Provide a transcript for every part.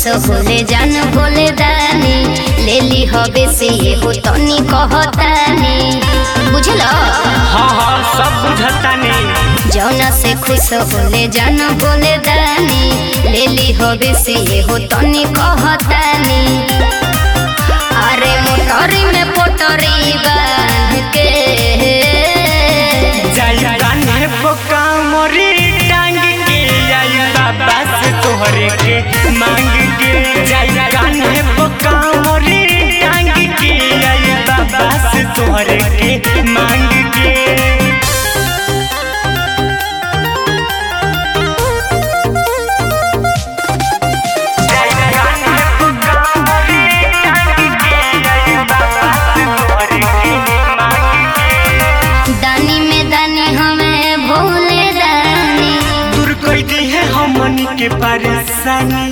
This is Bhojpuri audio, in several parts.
खुश होले जान बोले दानी ले ली हबे से ये हो तनी कहतानी बुझल हाँ हाँ सब बुझतानी जौना से खुश होले जान बोले दानी ले ली हबे से ये हो तनी कहतानी अरे मोटरी में पोटरी बांध के जाई कान्हे बोका मोरी टांग के आई बाबा से तोहरे के मांग के जाई कान्हे बोका मोरी टांग के आई बाबा से तोहरे के मांग के दानी में दानी हमें भोले दानी दूर कोई दी है हमनी के परेशानी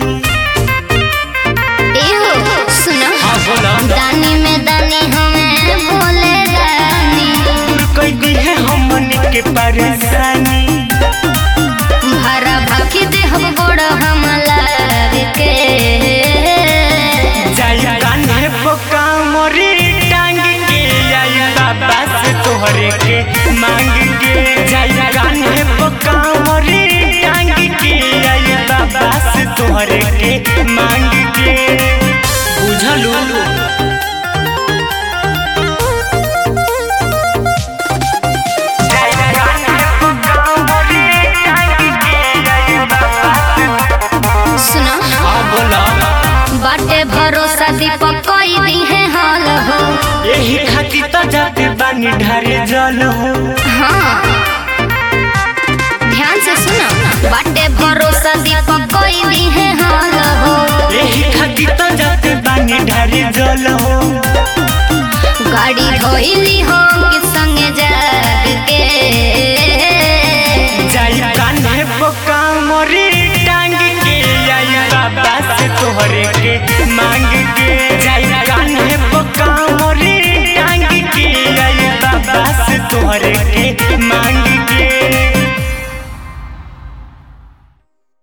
एहो सुनो हाँ बोला दानी में दानी हमें भोले दानी दूर कोई दी है हमनी के परेशानी भरा भाकी दे हम गोड़ हम लाग के जाई कान्हे बोका मोरी टांग के आई बाबा से तोहरे के मांग के जाई कान्हे बोका मोरी टांग के आई बाबा से तोहरे के मांग के बुझलू सुनो हाँ बोला बाटे भरोसा दीपक कोई दी है हाल हो यही खातिर तो जाते बानी ढारे जल हो हाँ ध्यान से सुनो बाटे भरोसा दीपक कोई दी है हाल हो यही खातिर तो जाते बानी ढारे जल हो गाड़ी धोइली हो के संगे जाग के जाई कान्हे बोका मोरी टांग के आई बाबा से तोहरे के मांग के जाई कान्हे बोका मोरी टांग के आई बाबा से तोहरे के